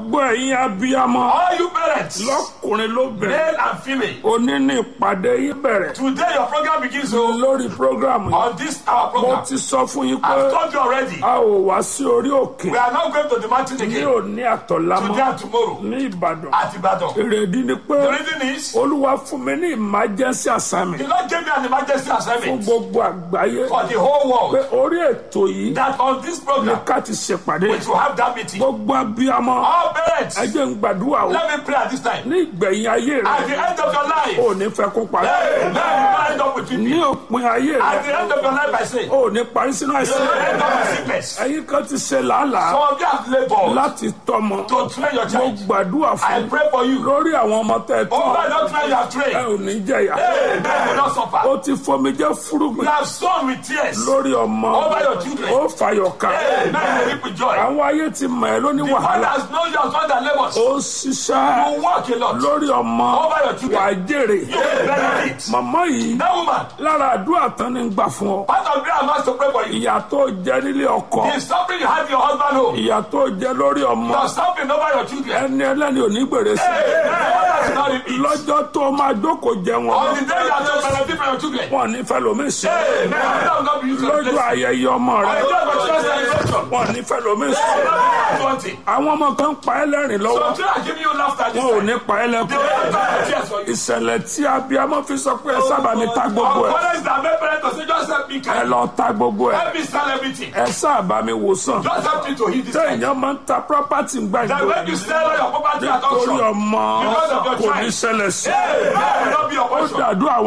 gbogbo ẹ̀yin abiyamọ All you parents, lọ́kùnrin lóbìnrin male and female, òní ní ìpàdé yín bẹ̀rẹ̀ today your program begins so lórí programu yìí on this our mo program. ti sọ fún yín pé I've told you already. a ò wá sí orí òkè We are not going to the mountain ní again òní àtọ̀lámọ́ today and tomorrow ní ìbàdàn at Ibadan. èrèdí ni pé The reason is olúwa fún mi ní emergency assignment the Lord gave me an emergency fún assignment gbogbo àgbáyé for the whole pé world orí ètò yìí that on this ni program ká ti ṣèpàdé we should have that meeting. gbogbo abiyamọ All parents, ẹ jẹ́ ń gbàdúrà o let me pray at this time. ní ìgbẹ̀yìn ayé At rẹ the end of your life, ò ní fẹ́ kó parí hey, now you will end up with ní me. òpin ayé At the rẹ end of your life, I say, you ò ní parí sínú will àìsàn end up with sickness. ẹ̀yin kan ti ṣe làálàá Some of you have labored láti tọ́mọ to train your mo child. gbàdúrà I fún pray for you. lórí àwọn ọmọ tẹ́ ẹ tọ́ Over that train you have ẹ trained, ò ní jẹ̀yà hey, man will not suffer. ó ti fomi jẹ́ You fúrúgbìn have sown with tears. lórí ọmọ Over your children. ó fàyọ̀ ká Hey, man will reap with joy. àwọn ayé ti mọ̀ ẹ́ lóní The one wàhálà that knows your son that labors, ó ṣiṣẹ́ you work a lot. lórí ọmọ Over your children. wà á jèrè You will benefit. màmá yìí That woman, lára àdúrà tán ni ń gbà fún ọ part of prayer I'm asked to pray for you. ìyà tó jẹ nílé ọkọ The suffering you have in your husband home, ìyà tó jẹ lórí ọmọ the suffering over your children. ẹni ẹlẹ́ni ò ní gbèrè sí Hey, man, what does not repeat? lọ́jọ́ tó máa jókòó jẹ On wọn the day you are to benefit from your children. wọn ní fẹ́ lómi sí Hey, man, that will not be used to lọ́jọ́ bless. ayẹyẹ ọmọ On rẹ the day of your children's celebration. wọn ní fẹ́ lómi sí Hey, man, one thing. àwọn ọmọ kan pa ẹ́ lẹ́rìn lọ́wọ́ So children are giving you laughter this wọn ò time. ní pa ẹ́ They lẹ́kọ̀ọ́ will not have tears for you. ìṣẹ̀lẹ̀ tí abiyamọ fi sọ pé ẹ sábà mi ta gbogbo ẹ̀ Fathers that make parents to say, just help me ẹ carry. lọ ta gbogbo ẹ̀ Help me sell everything. ẹ sábà mi wò sàn Just help me to heal this tẹ time. èèyàn máa ń ta property That gbàgbé when you sell all your property at torí auction, ọmọ Because of your kò ní child. ṣẹlẹ̀ sí hey, that will not be your ó portion. dàdú àwọn.